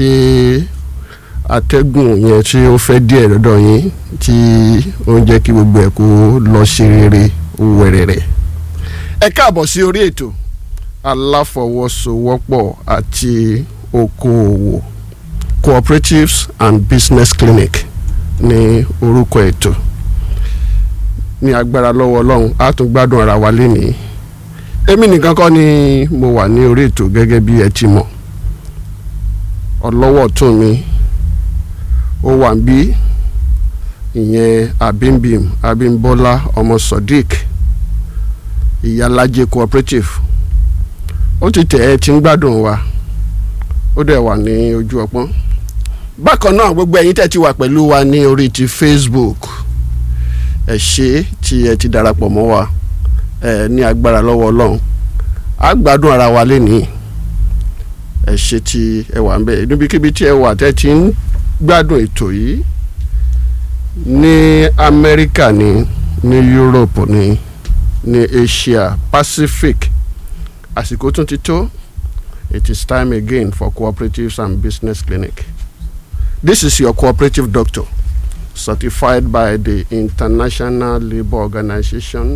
ṣe atẹ́gùn yẹn tí ó fẹ́ díẹ̀ lọ́dọ̀ yín tí ó ń jẹ́ kí gbogbo ẹ̀ kó lọ ṣe rere wẹ̀rẹ̀rẹ̀. ẹ káàbọ̀ sí orí ètò aláfọwọ́sowọ́pọ̀ àti okòòwò cooperatives and business clinic ní orúkọ ètò ní agbára lọ́wọ́ ọlọ́run á tún gbádùn ara wa lénìí èmi nìkan kọ́ ni mo wà ní orí ètò gẹ́gẹ́ bí ẹ ti mọ̀ ọlọ́wọ́ tún mi ó wà ń bí ìyẹn abimbim abimbola ọmọ sodiq ìyálàjẹ cooperative ó ti tẹ̀ ẹ́ tí ń gbádùn wa ó dẹ̀ wà ní ojú ọpọ́n bákan náà gbogbo ẹ̀yin tẹ́ ti wà pẹ̀lú wa ní orí ti facebook ẹ ṣé tí ẹ ti darapọ̀ mọ́ wa ẹ ní agbára lọ́wọ́ ọlọ́run á gbádùn ara wa lénìí ẹ ṣé tí ẹ wà ń bẹ̀ níbikíbi tí ẹ wà tẹ́ ti ń gbádùn ètò yìí ní amẹ́ríkà ní ní europe ní ní asia pacific àsìkò tún ti tó it is time again for cooperatives and business clinic this is your cooperative doctor certified by the international labour organization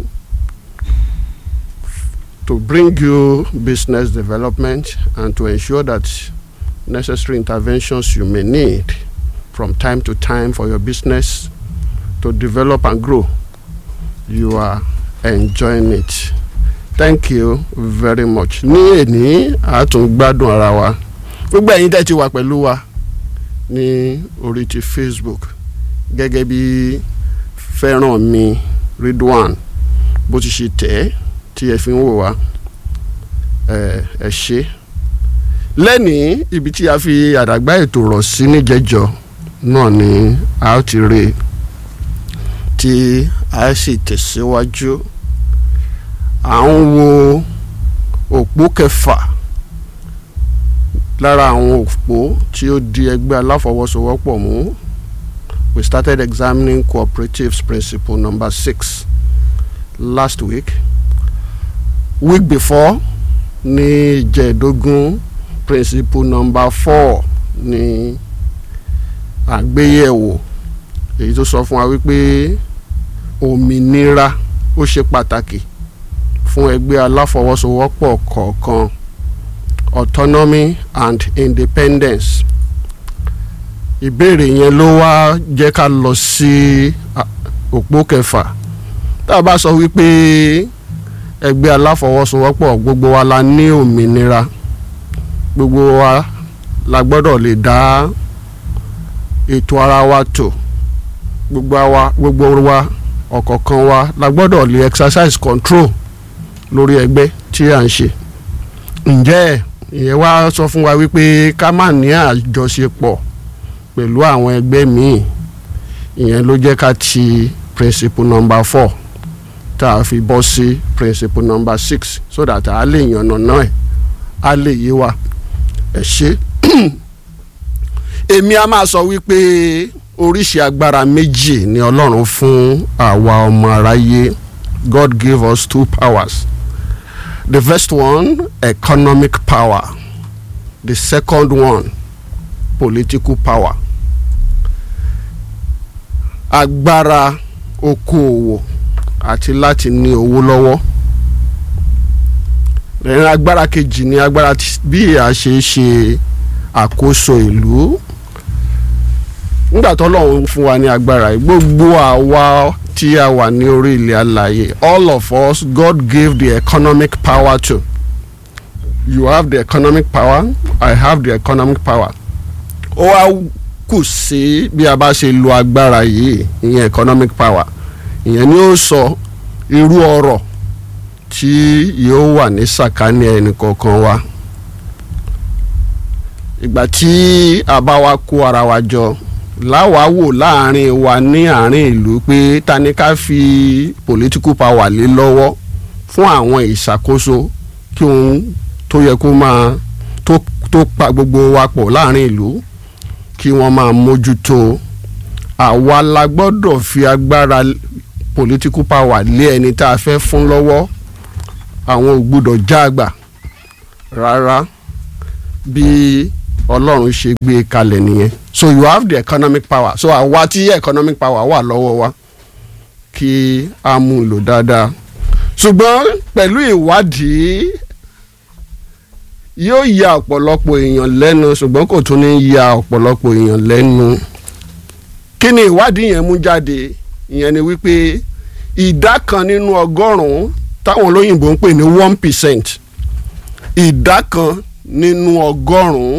to bring you business development and to ensure that necessary interventions you may need from time to time for your business to develop and grow. You are enjoying it. Thank you very much. Ní èní àtúngbádùn ara wa. Gbogbo ẹ̀yin tẹ́ ti wà pẹ̀lú wa ní orí ti Facebook gẹ́gẹ́ bí fẹ́ràn mi Ridwan bó ti ṣe tẹ̀ ẹ́ tí ẹ fi ń wò wá ẹ ṣé lẹ́nìí ibi tí a fi àdàgbà ètò rọ̀ sí níjẹ̀jọ náà ni a ó ti rí i tí a sì tẹ̀síwájú à ń wo òpó kẹfà lára àwọn òpó tí ó di ẹgbẹ́ aláfọwọ́sowọ́pọ̀ mú we started examining cooperatives principle number six last week week before ní ìjẹ́ẹ̀dógún principle number four ní àgbéyẹ̀wò èyí tó sọ fún wa wípé òmìnira ó ṣe pàtàkì fún ẹgbẹ́ aláfọwọ́sowọ́pọ̀ kọ̀ọ̀kan autonomy and independence ìbéèrè yẹn ló wá jẹ́ ká lọ sí òpó kẹfà tá a bá sọ wípé ẹgbẹ́ aláfọwọ́sowọ́pọ̀ gbogbo wa la ní òmìnira gbogbo wa la gbọ́dọ̀ lè dá ètò ara wa tò gbogbo wa gbogbo wa ọ̀kọ̀ọ̀kan wa la gbọ́dọ̀ lè exercise control lórí ẹgbẹ́ tí à ń ṣe ǹjẹ́ ìyẹn wá sọ fún wa wípé ká má ní àjọṣepọ̀ pẹ̀lú àwọn ẹgbẹ́ míì ìyẹn ló jẹ́ ká ti principle number four tá a fi bọ́ sí principle number six so that a lè yànnà náà ẹ̀ a lè yé wa ẹ̀ ṣe. èmi a máa sọ wípé oríṣi agbára méjì ni ọlọ́run fún àwa ọmọ aráyé God gave us two powers the first one economic power the second one political power agbára okòòwò àti láti ní owó lọ́wọ́ ẹ̀rín agbára kejì ni agbára bí a ṣe ṣe àkóso ìlú nígbà tó lọ́run fún wa ní agbára yìí gbogbo àwa tí a wà ní orí ilẹ̀ alàyè all of us God gave the economic power to you have the economic power I have the economic power ó wá kù sí bí a bá ṣe lo agbára yìí ìyẹn economic power ìyẹn ni ó sọ irú ọrọ̀ tí yóò wà ní sàkání ẹnì kọ̀ọ̀kan wa ìgbà tí a bá wa kó ara wa jọ láwàá wò láàrin wa ní àárín ìlú pé ta ni ká fi political power lé lọ́wọ́ fún àwọn ìṣàkóso kí òun tó yẹ kó máa tó tó pa gbogbo wa pọ̀ láàrin ìlú kí wọ́n máa mójútó àwa la gbọ́dọ̀ fi agbára political power lé ẹni tá a fẹ́ fún lọ́wọ́ àwọn ò gbọ́dọ̀ já àgbà rárá bí ọlọ́run ṣe gbé kalẹ̀ nìyẹn so you have the economic power so àwa tí economic power wà lọ́wọ́ wa kí a mú un lò dáadáa ṣùgbọ́n pẹ̀lú ìwádìí yóò ya ọ̀pọ̀lọpọ̀ èèyàn lẹ́nu ṣùgbọ́n kò tún ní ya ọ̀pọ̀lọpọ̀ èèyàn lẹ́nu kí ni ìwádìí yẹn mú jáde ìyẹn ni wípé ìdá kan nínú ọgọ́rùn-ún táwọn olóyìnbó ń pè ní one percent ìdá kan nínú ọgọ́rùn-ún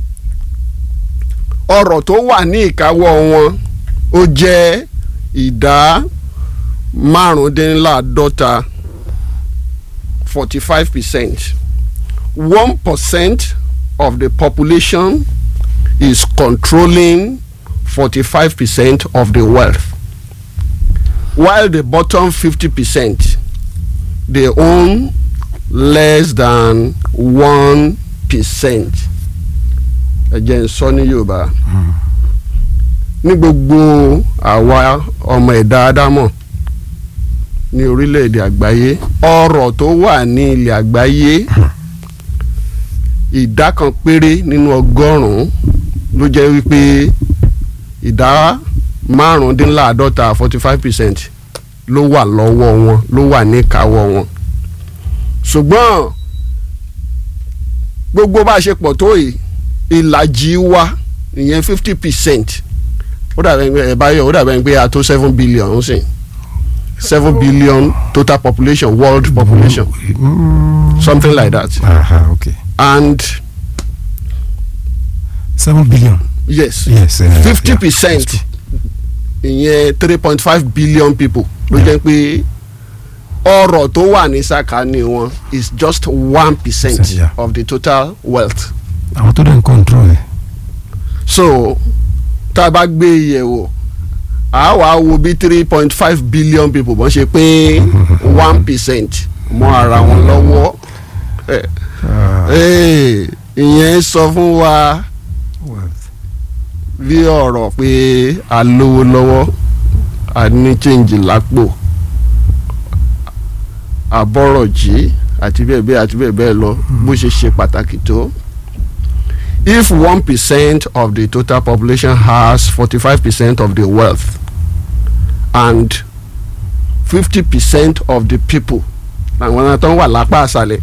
ọrọ̀ tó wà ní ìkáwọ́ wọn ó jẹ́ ìdá márùndínláàádọ́ta forty five percent one percent of the population is controlling forty five percent of the wealth while the bottom fifty percent they own less than one percent ẹ jẹ́ n sọ ní yorùbá ní gbogbo àwa ọmọ ẹ̀dá ádámọ̀ ní orílẹ̀-èdè àgbáyé ọrọ̀ tó wà ní ilẹ̀ àgbáyé ìdá kan péré nínú ọgọ́rùn-ún ló jẹ́ wípé ìdá márùndínláàádọ́ta forty five percent ló wà lọ́wọ́ wọn ló wà níkàáwọ́ wọn ṣùgbọ́n gbogbo bá a ṣe pọ̀ tó yìí ìlàjì wa ìyẹn fifty percent ó dàbẹ̀ pé ẹ̀ báyọ̀ ó dàbẹ̀ pé a tó seven billion ń sìn seven billion total population world population Mm. something like that Aha, okay. and Seven billion. yes Yes. uh, fifty yeah, percent that's ìyẹn three point five billion people ló jẹ́ pé ọrọ̀ tó wà ní sàkání wọn is just one percent Yeah. of the total wealth good. Àwọn tó dẹ̀ ń control ẹ̀. so tá a bá gbé yẹ̀wò a wàá wo bí three point five billion people bọ́n ṣe pé one percent mọ́ ara wọn lọ́wọ́ Eh, Ah, eh, ìyẹn sọ fún wa wealth. bí ọ̀rọ̀ pé a lówó lọ́wọ́ a ní change lápò àbọ̀rọ̀ jí àti bẹ́ẹ̀ bẹ́ẹ̀ àti bẹ́ẹ̀ bẹ́ẹ̀ lọ bó ṣe ṣe pàtàkì tó. if one percent of the total population has forty-five percent of the wealth and fifty percent of the people làwọn tó ń wà lápá àṣàlẹ̀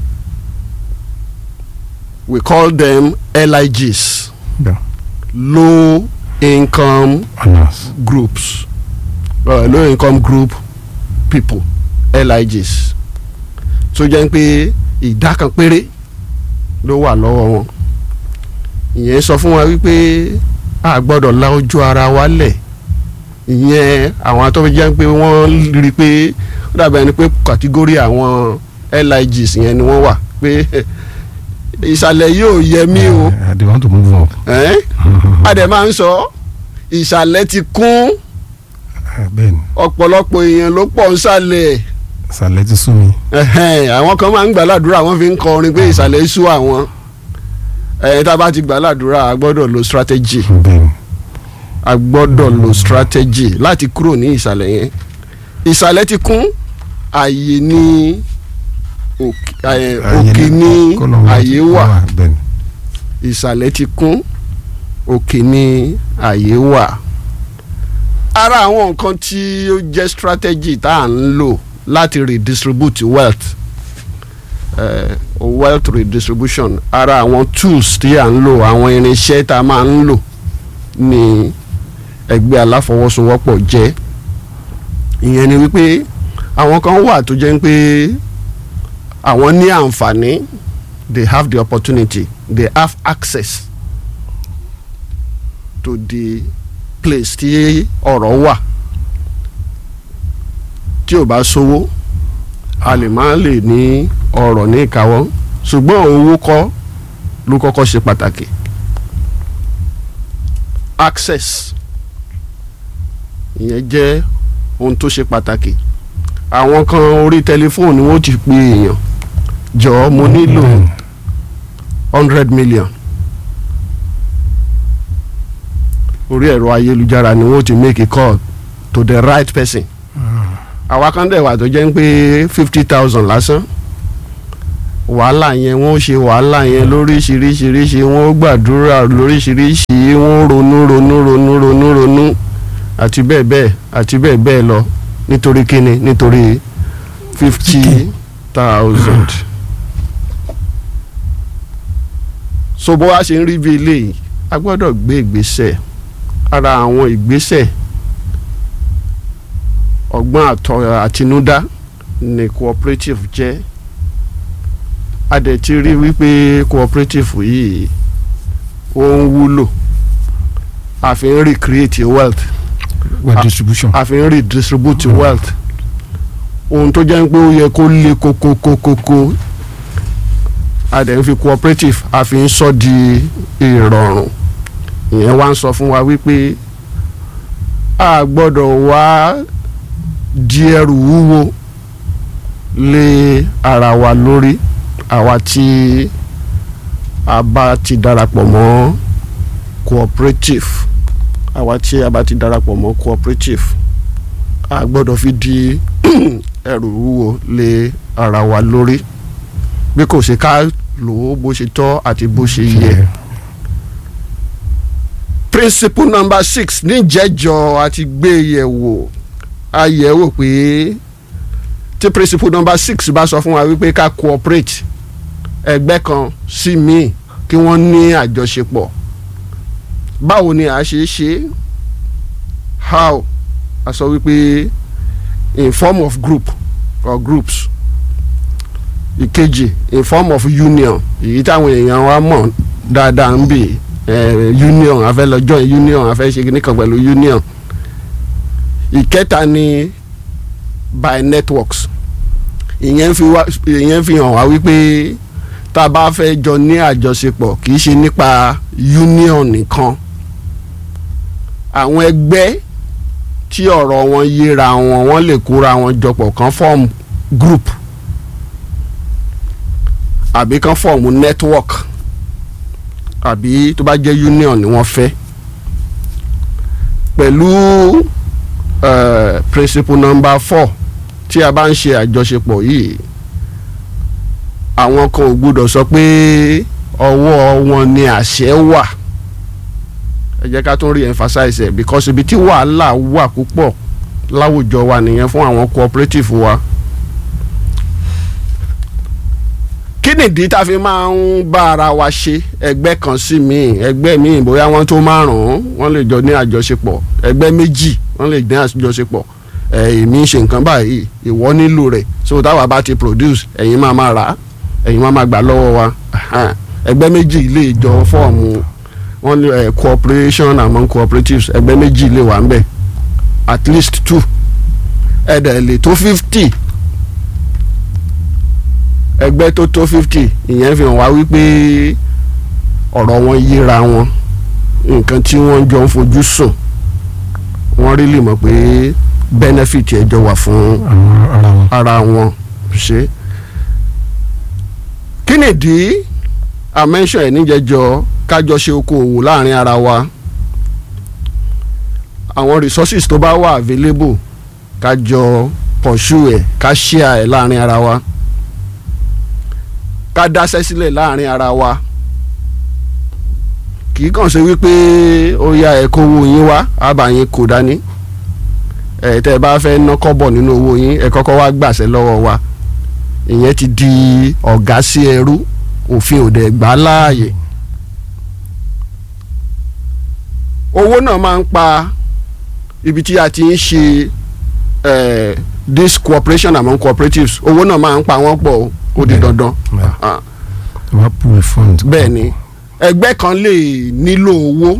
we call them LIGs Yeah. low income Honors. groups uh, low income group people LIGs tó jẹ́ pé ìdá kan péré ló wà lọ́wọ́ wọn ìyẹn sọ fún wa wípé a gbọ́dọ̀ la ojú ara wa lẹ̀ ìyẹn àwọn tó jẹ́ pé wọ́n rí i pé ó dàbí ẹni pé kàtígórì àwọn LIGs yẹn ni wọ́n wà pé ìsàlẹ̀ yóò yẹ mí o. Uh, they want to move up. Eh? a dẹ̀ máa ń sọ ìsàlẹ̀ ti kún Uh, bẹ́ẹ̀ni ọ̀pọ̀lọpọ̀ èèyàn ló pọ̀ ń sàlẹ̀ sàlẹ̀ ti sú mi. Ẹhẹ́n, àwọn kan máa ń gbàládùra wọ́n fi ń kọrin pé ìsàlẹ̀ sú àwọn ẹ̀ tá a bá ti gbàládùra a gbọ́dọ̀ lo strategy bẹ́ẹ̀ni. a gbọ́dọ̀ lo strategy láti kúrò ní ìsàlẹ̀ yẹn ìsàlẹ̀ ti kún ààyè ní òkè ẹ̀, òkè ní Kọ́lọ̀ wọn ààyè ti- wà bẹ́ẹ̀ni. ìsàlẹ̀ ti kún òkè ní ààyè wà. ara àwọn nǹkan tí ó jẹ́ strategy tá à ń lò láti redistribute wealth uh, wealth redistribution ara àwọn tools tí à ń lò àwọn irinṣẹ́ tá a máa ń lò ní ẹgbẹ́ aláfọwọ́sowọ́pọ̀ jẹ́ ìyẹn ni wípé àwọn kan wà tó jẹ́ pé àwọn ní àǹfààní they have the opportunity they have access to the place tí ọ̀rọ̀ wà tí ò bá sówó a lè má lè ní ọ̀rọ̀ ní ìkáwọ́ ṣùgbọ́n owó kọ́ ló kọ́kọ́ ṣe pàtàkì access ìyẹn jẹ́ ohun tó ṣe pàtàkì àwọn kan orí tẹlifóònù ni wọ́n ti pe èèyàn jọ̀ọ́ mo nílò hundred million orí ẹ̀rọ ayélujára ni wọ́n ti make a call to the right person àwa kan dẹ̀ wà tó jẹ́ pé fifty thousand lásán wàhálà yẹn wọ́n ó ṣe wàhálà yẹn lóríṣiríṣiríṣi wọ́n ó gbàdúrà lóríṣiríṣi wọ́n ó ronú ronú ronú ronú ronú àti bẹ́ẹ̀ bẹ́ẹ̀ àti bẹ́ẹ̀ bẹ́ẹ̀ lọ nítorí kíni nítorí fifty thousand. so bó wá ṣe ń rí bí eléyìí a gbọ́dọ̀ gbé ìgbésẹ̀ ara àwọn ìgbésẹ̀ ọgbọ́n àtọ àtinúdá ni cooperative jẹ́ a dẹ̀ ti rí wípé cooperative yìí ó ń wúlò a fi ń recreate wealth well Ah. distribution. a fi ń redistribute wealth ohun tó jẹ́ pé ó yẹ kó le kókókókókó a dẹ̀ ń fi cooperative a fi ń sọ di ìrọ̀rùn ìyẹn wá ń sọ fún wa wípé a gbọ́dọ̀ wá di ẹrù wúwo lé ara wa lórí àwa tí a bá ti darapọ̀ mọ́ cooperative àwa tí a bá ti darapọ̀ mọ́ cooperative a gbọ́dọ̀ fi di ẹrù wúwo lé ara wa lórí bí kò ṣe ká lò ó bó ṣe tọ́ àti bó ṣe yẹ. principle number six níjẹ́jọ́ àti gbé yẹ̀wò a yẹ̀ wò pé tí principle number six bá sọ fún wa wípé ká cooperate ẹgbẹ́ kan sí míì kí wọ́n ní àjọṣepọ̀ báwo ni a ṣe ṣe how a sọ wípé in form of group or groups ìkejì in form of union èyí táwọn èèyàn wa mọ̀ dáadáa ń bì eh, union a fẹ́ lọ join union a fẹ́ ṣe kíní kan pẹ̀lú union ìkẹta ni by networks ìyẹn fi wá ìyẹn fi hàn wá wípé tá a bá fẹ́ jọ ní àjọṣepọ̀ kì í ṣe nípa union nìkan àwọn ẹgbẹ́ tí ọ̀rọ̀ wọn yéra wọn wọ́n lè kóra wọn jọpọ̀ kan form group àbí kan form network àbí tó bá jẹ́ union ni wọ́n fẹ́ pẹ̀lú uh, principle number four tí a bá ń ṣe àjọṣepọ̀ yìí àwọn kan ò gbúdọ̀ sọ pé ọwọ́ wọn ni àṣẹ wà ẹ jẹ́ ká tún rí emphasize ẹ̀ because ibi tí wàhálà wà púpọ̀ láwùjọ wa nìyẹn fún àwọn cooperative wa. kí nìdí tá a fi máa ń bá ara wa ṣe ẹgbẹ́ kan sí míì ẹgbẹ́ míì bóyá wọ́n tó márùn-ún wọ́n lè jọ ní àjọṣepọ̀ ẹgbẹ́ méjì wọ́n lè ní àjọṣepọ̀ èmi ń ṣe nǹkan báyìí ìwọ nílò rẹ̀ so táwa bá ti produce ẹ̀yin máa máa rà á ẹ̀yin máa máa gbà lọ́wọ́ wa ẹgbẹ́ méjì lè jọ fọ́ọ̀mù wọ́n ní uh, cooperation among cooperatives ẹgbẹ́ méjì lè wà ń bẹ̀ at least two ẹ̀dẹ̀ lè tó fifty ẹgbẹ́ tó tó fifty ìyẹn fi hàn wá wípé ọ̀rọ̀ wọn yíra wọn nǹkan tí wọ́n jọ ń fojú sùn wọ́n rí lè mọ̀ pé benefit ẹ̀ jọ wà fún àwọn ara wọn. ara wọn ṣe. kí nìdí àmẹ́ńsọ̀ ẹ̀ níjẹ̀jọ́ kájọ ṣe okòwò láàrin ara wa àwọn resources tó bá wà available kájọ pursue ẹ̀ ká share ẹ̀ láàrin ara wa ká dáṣẹ́ sílẹ̀ láàrin ara wa kì í kàn ṣe wípé ó yá ẹ kówó yín wá àbàyín kò dání ẹ tẹ́ ẹ bá fẹ́ ná kọ́bọ̀ nínú owó yín ẹ kọ́kọ́ wá gbàṣẹ lọ́wọ́ wa ìyẹn ti di ọ̀gá sí ẹrú òfin òde gbà á láàyè owó náà máa ń pa ibi tí a ti ń ṣe eh, this cooperation among cooperatives owó náà máa ń pa wọ́n pọ̀ o, ó di Bẹ́ẹ̀. dandan Bẹ́ẹ̀. Ah, tó bá pool fund. bẹ́ẹ̀ ni ẹgbẹ́ kan lè nílò owó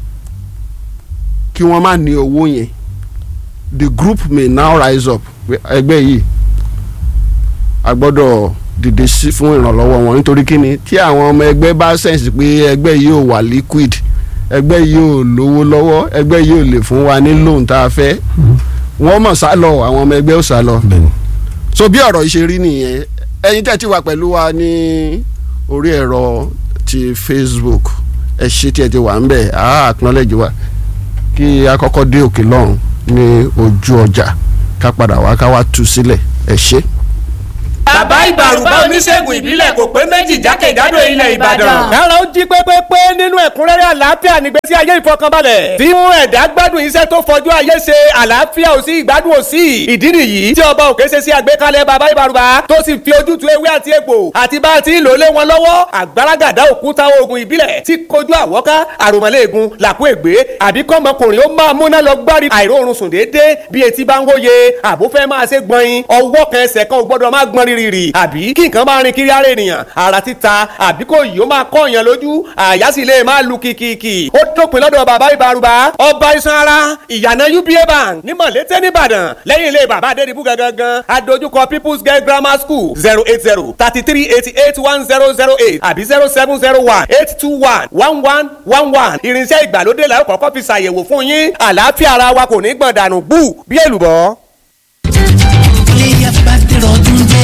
kí wọ́n má ní owó yẹn the group may now rise up pé ẹgbẹ́ yìí a gbọ́dọ̀ dìde sí fún ìrànlọ́wọ́ wọn nítorí kíni tí àwọn ọmọ ẹgbẹ́ bá sẹ̀nsì pé ẹgbẹ́ yìí ò wà liquid ẹgbẹ́ yìí ò lówó lọ́wọ́ ẹgbẹ́ yìí ò lè fún wa ní loan tá a fẹ́ wọ́n mọ̀ sá lọ àwọn ọmọ ẹgbẹ́ ò sá lọ bẹ́ẹ̀ ni. so bí ọ̀rọ̀ yìí ṣe rí nìyẹn ẹ̀yin tẹ́ ti wà pẹ̀lú wa ní orí ẹ̀rọ ti Facebook ẹ ṣe tí ẹ ti wà ń bẹ̀ á acknowledge wa kí a kọ́kọ́ dé òkè lọ́hùn ní ojú ọjà ká padà wá ká wá tú sílẹ̀ ẹ ṣe. bàbá ìbàrùbá oníṣègùn ìbílẹ̀ kò pé méjì jákèjádò ilẹ̀ ìbàdàn. kára ó jí pépépé nínú ẹ̀kúnrẹ́rẹ́ àlàáfíà nígbésí ayé ìfọkànbalẹ̀ tí mú ẹ̀dá gbádùn iṣẹ́ tó fojú ayé ṣe àlàáfíà ò sí ìgbádùn ò sí ìdí nìyí tí ọba òkè ṣe sí àgbékalẹ̀ bàbá ìbàrùbá tó sì fi ojútùú ewé àti egbò àti bá a ti ń lò lé wọn lọ́wọ́ àgbàràgàdá òkúta oògùn ìbílẹ̀ tí kojú àwọ́ká àròmọ́lẹ́ẹ̀gùn làkú ègbé àbí kọ́mọkùnrin ó máa múná lọ gbárí àìróorun sùn déédéé bí etí bá ń wóye àbó fẹ́ máa ṣe gbọ̀nyin ọwọ́ kan ẹsẹ̀ kan ò gbọ́dọ̀ máa gbọ́n rírì àbí kí nǹkan máa rin kiri ara ènìyàn ara títa àbí kò yìí ó máa kọ́ èèyàn lójú àyà sì lè máa lu kìkìkì ó dópin lọ́dọ̀ bàbá ìbárúbá ọba iṣan ara ìyànà uba bank ní mọ̀lété nìbàdàn lẹ́yìn ilé bàbá adédìbú gangan adójúkọ people's girl grammar school zero eight zero thirty three eighty eight one zero zero eight àbí zero seven zero one eight two one one one one one irinṣẹ́ ìgbàlódé la ó kọ́kọ́ fi ṣàyẹ̀wò fún yín àlàáfíà ara wa kò ní gbọ̀n dànù gbù bí èlùbọ́. iléyà bá dẹ̀rọ̀ ọdún dé.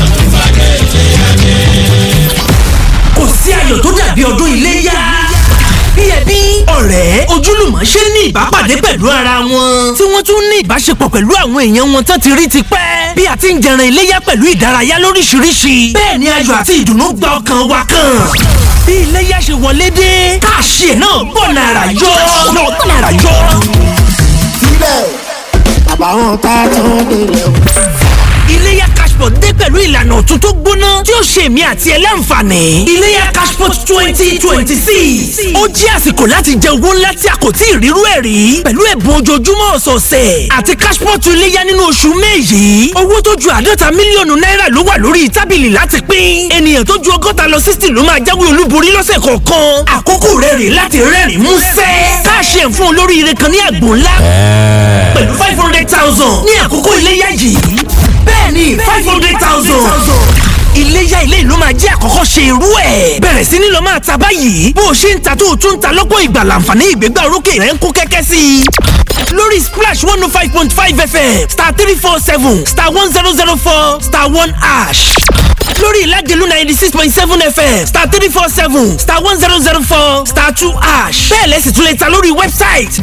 kò sí ayọ̀ tó dàbí ọdún iléyà. bí ẹbí ọ̀rẹ́ ojúlùmọ̀ ṣe ní ìbápàdé pẹ̀lú ara wọn. tí wọ́n tún ní ìbáṣepọ̀ pẹ̀lú àwọn èèyàn wọn tán ti rí ti pẹ́. bí a ti ń jẹran iléyà pẹ̀lú ìdárayá lóríṣiríṣi. bẹ́ẹ̀ ni ayọ̀ àti ìdùnnú gba ọkàn wa kan. bí iléyà ṣe wọlé dé káàṣì ẹ̀ náà bọ̀ nàrà yọ. náà bọ̀ nàrà yọ. síbẹ̀ àbáwọn tá a tún délẹ̀ o. iléyà cashpot dé pẹ̀lú ìlànà ọ̀tun tó gbóná tí ó ṣe èmi àti ẹ láǹfààní. iléyà cashpot twenty twenty six ó jẹ́ àsìkò láti jẹ owó ńlá tí a kò tí ì rírú ẹ̀ rí pẹ̀lú ẹ̀bùn ojoojúmọ́ ọ̀sọ̀ọ̀sẹ̀ àti cashpot iléyà nínú oṣù May yìí owó tó ju àádọ́ta mílíọ̀nù náírà ló wà lórí tábìlì láti pín ènìyàn tó ju ọgọ́ta lọ sixty ló máa jáwé olúborí lọ́sẹ̀ kọ̀ọ̀kan àkókò rẹ̀ rè láti rẹ́rìn músẹ́ káàṣì ẹ̀ fún olóríire kan ní àgbò ńlá pẹ̀lú five hundred thousand ní àkókò iléyà yìí bẹ́ẹ̀ni five hundred thousand. iléyà ilé ìlú máa jẹ́ àkọ́kọ́ ṣe irú ẹ̀. bẹ̀rẹ̀ sí ni lọ máa ta báyìí bó o ṣe ń ta tó o tún ń ta lọ́pọ̀ ìgbà láǹfààní ìgbégbá orókè rẹ̀ ń kó kẹ́kẹ́ sí i. lórí splash one oh five point five fm star three four seven star one zero zero four star one ash lórí ìlàjẹ̀lú ninety six point seven fm star three four seven star one zero zero four star two ash bẹ́ẹ̀ lẹ́sìn tún lè ta lórí wẹ́bsáìtì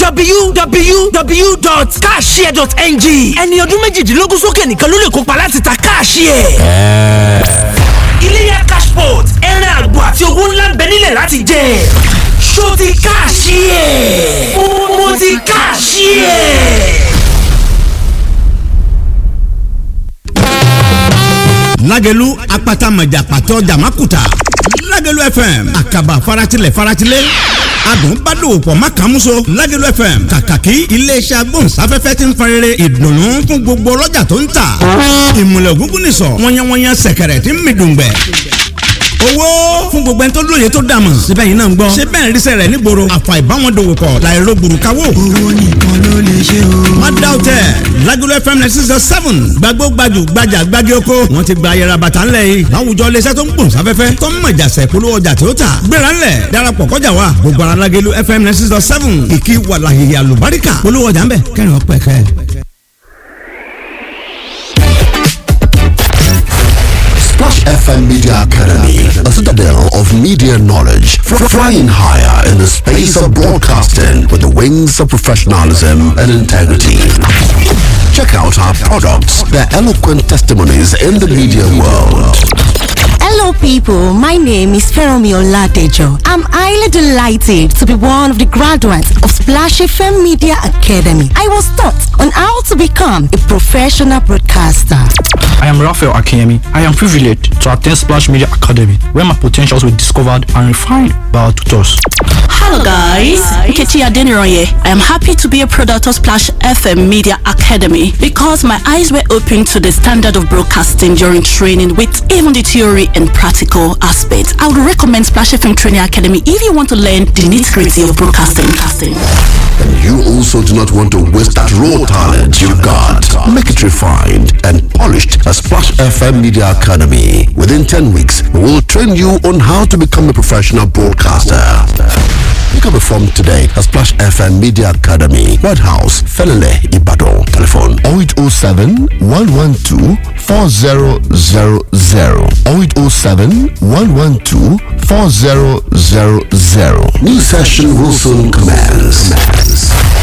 www.cashshare.ng ẹni ọdún méjìdínlógún sókè nìkan ló lè kópa láti ta káàṣìẹ̀. iléyà cashport ẹran àgbò àti owó ńlá ń bẹ nílẹ̀ láti jẹ ṣó ti káàṣìẹ̀ mo ti káàṣìẹ̀. lágẹ̀lú apata mọ̀jà pàtó jàmákùtà lágẹ̀lú fm àkàbà faratilẹ̀ faratilẹ̀ adùn bá dòwò pọ̀ má kàn múso lágẹ̀lú fm kàkàkí iléeṣẹ́ agbóhùnsáfẹ́fẹ́ ti ń farere ìdùnnú fún gbogbo ọlọ́jà tó ń tà ìmùlẹ̀ ògúngún nìsọ̀ wọ́nyẹ́wọ́nyẹ́ sẹ̀kẹ̀rẹ̀ tí ń mi dùngbẹ̀ owó fún gbogbo ẹni tó lóye tó dàmọ̀ síbẹ̀ yìí náà ń gbọ́ ṣé bẹ́ẹ̀ ń ríṣẹ́ rẹ̀ nígboro àfà ìbáwọn dòwò pọ̀ láìro gbùrùkáwò. owó nìkan ló lè ṣe o. má dá o tẹ Lagelu FM ninety six point seven gbàgbó gbajù gbajà gbági oko wọn ti gba ayẹra bàtà ńlẹ̀ yìí láwùjọ iléeṣẹ́ tó ń gbòòn sáfẹ́fẹ́ tó ń mọ̀jà sẹ̀ polówó ọjà tó tà gbéra ńlẹ̀ darapọ̀ kọjá wa gbogbo ara Lagelu FM ninety six point seven ìkí wàlàhìhì àlùbáríkà polówó ọjà ńbẹ kẹrin ọpẹ kẹ. Splash FM Media Academy, a citadel of media knowledge, fr- flying higher in the space of broadcasting with the wings of professionalism and integrity. Check out our products, their eloquent testimonies in the media world. Hello, people. My name is Feromi Oladejo. I'm highly delighted to be one of the graduates of Splash FM Media Academy. I was taught on how to become a professional broadcaster. I am Raphael Akemi. I am privileged to attend Splash Media Academy, where my potentials were discovered and refined by our tutors. Hello guys, Nkechi Adeniroye. I am happy to be a product of Splash FM Media Academy because my eyes were opened to the standard of broadcasting during training with even the theory and practical aspects. I would recommend Splash FM Training Academy if you want to learn the nitty-gritty of broadcasting. And you also do not want to waste that raw talent you've got. Make it refined and polished at Splash FM Media Academy. Within 10 weeks, we will train you on how to become a professional broadcaster. Pick up a form today at Splash FM Media Academy, White House, Felele, Ibadan. Telephone 0807 112 4000 0807 112 4000. New session will soon commence.